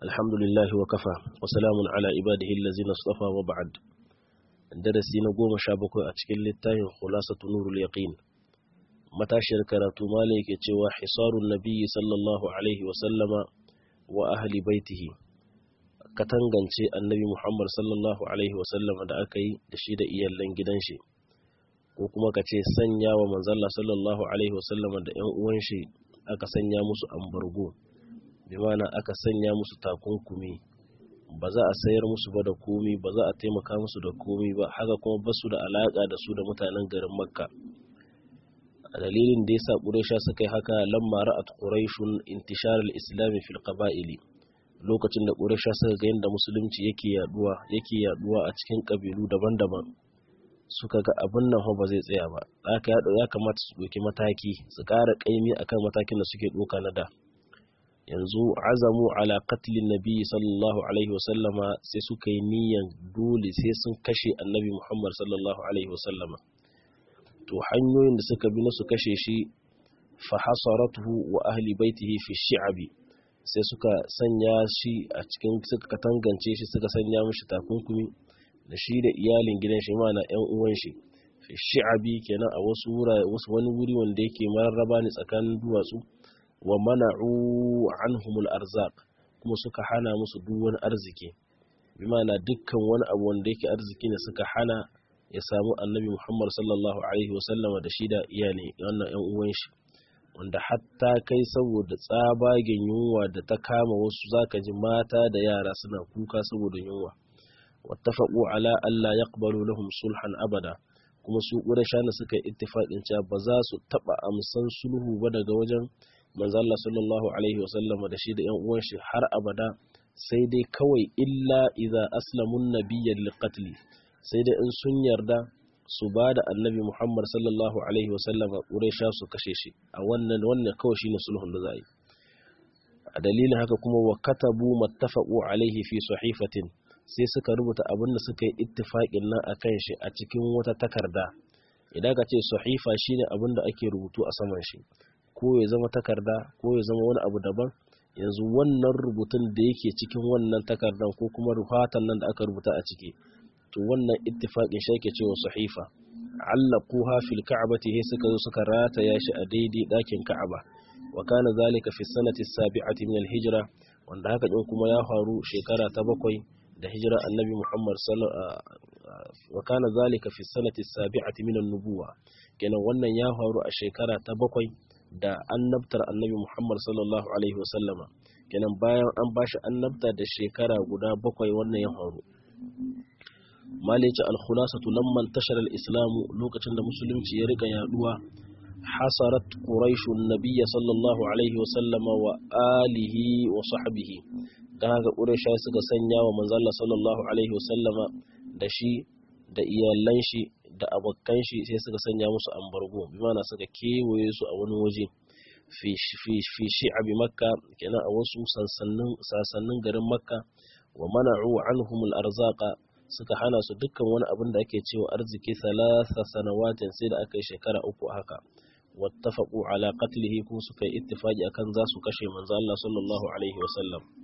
الحمد لله وكفى وسلام على عباده الذين اصطفى وبعد darasi na goma sha bakwai a cikin littafin khulasatu nurul yaqin matashiyar karatu malai yake cewa hisarun nabiyyi sallallahu alaihi wa sallama wa ahli baitihi katangance annabi muhammad sallallahu alaihi wa sallama da aka yi da shi da iyallan gidan shi ko kuma ka ce sanya wa manzalla sallallahu alaihi wa sallama da yan uwan shi aka sanya musu ambargo bi mana aka sanya musu takunkumi ba za a sayar musu ba da komi ba za a taimaka musu da komi ba haka kuma ba su da alaƙa da su da mutanen garin makka a dalilin da yasa ƙuraisha suka yi haka lamma ra'at quraishun intishar al-islam fil qaba'ili lokacin da ƙuraisha suka ga yadda musulunci yake yaduwa yake yaduwa a cikin kabilu daban-daban suka ga abin nan ba zai tsaya ba haka ya kamata su ɗauki mataki su ƙara ƙaimi akan matakin da suke ɗauka na da yanzu azamu ala qatlin nabi sallallahu alaihi wasallama sai suka yi niyan dole sai sun kashe annabi muhammad sallallahu alaihi wasallama to hanyoyin da suka bi na su kashe shi fa hasaratuhu wa ahli baitihi fi shi'abi sai suka sanya shi a cikin suka katangance shi suka sanya mishi takunkumi da shi da iyalin gidan shi mana yan uwan shi fi shi'abi kenan a wasu wasu wani wuri wanda yake mararraba ne tsakanin duwatsu wa mana'u anhumul arzaq kuma suka hana musu duk wani arziki bi ma'ana dukkan wani abu wanda yake arziki ne suka hana ya samu annabi Muhammad sallallahu alaihi wasallama da shi da iyali wannan ƴan uwan shi wanda hatta kai saboda tsabagen yunwa da ta kama wasu zaka ji mata da yara suna kuka saboda yunwa wattafaqu ala alla yaqbalu lahum sulhan abada kuma su ƙurashana suka yi ittifaqin cewa ba za su taba amsan sulhu ba daga wajen manzo Allah sallallahu alaihi wasallam da shi da ƴan uwan shi har abada sai dai kawai illa idza aslamun nabiyya liqatl sai dai in sun yarda su ba da annabi Muhammad sallallahu alaihi wasallam Quraisha su kashe shi a wannan wannan kawai shine sulhun da za yi a dalilin haka kuma wa katabu mattafaqu alaihi fi sahifatin sai suka rubuta abin da suka yi ittifaqin nan akan shi a cikin wata takarda idan ka ce sahifa shine abin da ake rubutu a saman shi ko ya zama takarda ko ya zama wani abu daban yanzu wannan rubutun da yake cikin wannan takardan ko kuma rufatan nan da aka rubuta a ciki to wannan ittifaqin shi yake cewa sahifa allaquha fil ka'bati he suka zo suka rataya shi a daidai dakin ka'aba wa kana zalika fi sanati sabi'ati min al-hijra wanda haka din kuma ya faru shekara ta bakwai da hijira annabi Muhammad wa kana zalika fi sanati sabi'ati min an-nubuwa kenan wannan ya faru a shekara ta bakwai da annabtar annabi Muhammad sallallahu Alaihi wasallama kenan bayan an bashi annabta da shekara guda bakwai wannan ya faru malice alkhulasatu lamman tashar al-islamu lokacin da musulunci ya rika yaduwa hasarat quraishu nabiyya sallallahu alaihi wasallama wa alihi wa sahbihi dan haka quraisha suka sanya wa manzo Allah sallallahu alaihi wasallama da shi da iyalan shi da abokan shi sai suka sanya musu ambargo bi mana suka kewaye su a wani waje fi shi'abi makka kenan a wasu sansannin garin makka wa mana'u anhum al-arzaqa suka hana su dukkan wani abin da ake cewa arziki salasa sanawatin sai da aka yi shekara uku haka wattafaqu ala qatlihi kuma suka yi ittifaqi akan za su kashe manzo Allah sallallahu alaihi wasallam